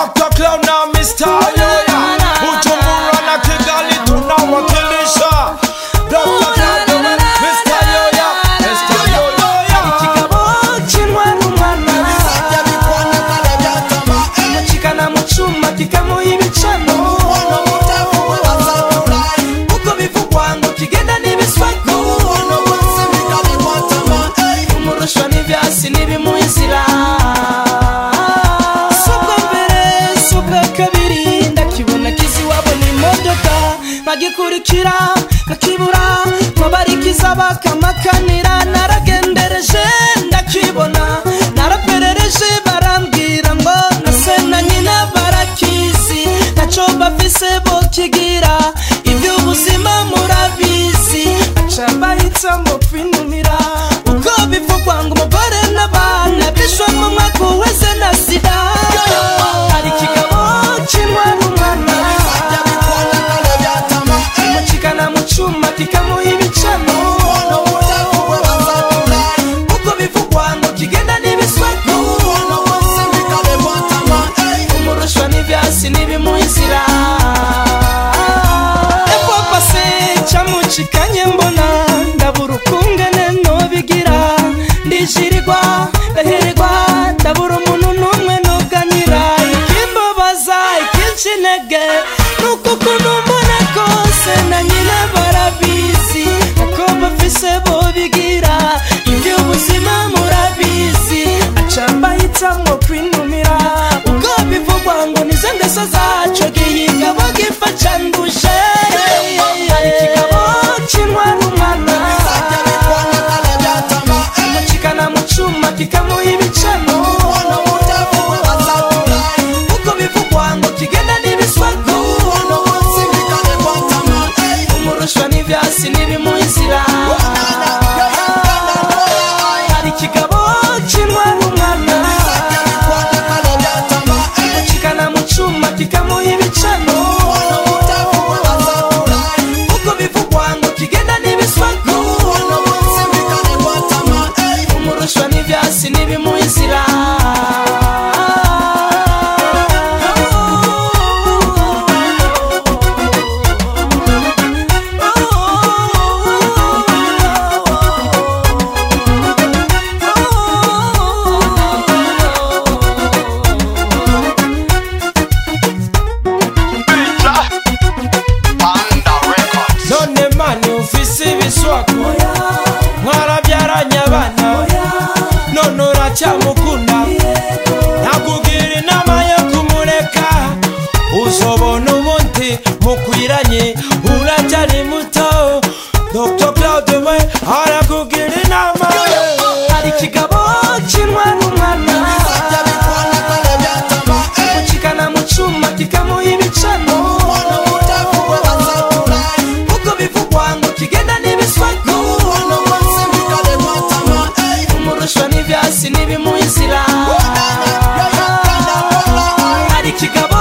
Dr. Clown na Mr. Yoya Bujumbura na Kigali tunawakilisha Dr. Clown Mr. Yoya Mr. Yoya ikigabo kinwa n'umwana mucikana mu cuma kikamuha ibicano uko bivugwa ngo kigenda n'ibiswako umurushwa n'ivyasi n'ibimuha inzira subwa mbere subwa kabiri ndakibona kizi wabona imodoka nkagikurikira nkakibura nkabarikiza bakamakanira naragendereje ndakibona naraperereje barambwira ngo nase na nyina barakizi ntaco bafise bokigira ivy'ubuzima murabizi aca bahitamo kwinumira uko bivugwa ngo umugore n'abana bishwe mu mwaka uheze na sida hari ikigabo kinwa n'umwana mucikana mu cuma kikamuha ibicano uko bivugwa ngo kigenda n'ibisweko umurushwa n'ivyasi n'ibimuha inzira epo pase camucikanye mbona ndabura ukungene nobigira ndishirirwa ndahererwa ndabura umuntu n'umwe nuganira ikimbabaza ikinshi intege nuko ukuntu mbona kose na nyina barabizi uko bafise bobigira iby'ubuzima murabizi aca mbahitamwo kwinumira ubwo bivugwa ngo nizo ngeso zaco gihingabo gifa canduje hari ikigabo kinwa n'umwana mucikana mu cuma kikamuha ibicano uko bivugwa ngo kigenda n'ibiswago umurushwa n'ivyasi n'ibimuha inzira hari ikigabo kinwa n'umwana mucikana mu cuma kikamuha ibicano uko bivugwa ngo kigenda n'ibiswago umurushwa n'ivyasi n'ibimuha inzira none mani ufise ibiswako mwarabyaranye abana none uracyamukunda nakugira inama yo kumureka uzobona ubundi mukwiranye uracyari muto dr claude we arakugira inama hari ikigabo kinwa n'umwana mucikana mu cuma kikamuha ibicano uko bivugwa ngo kigenda n'ibiswago umurushwa n'ivyasi n'ibimuha inzira hari ikigabo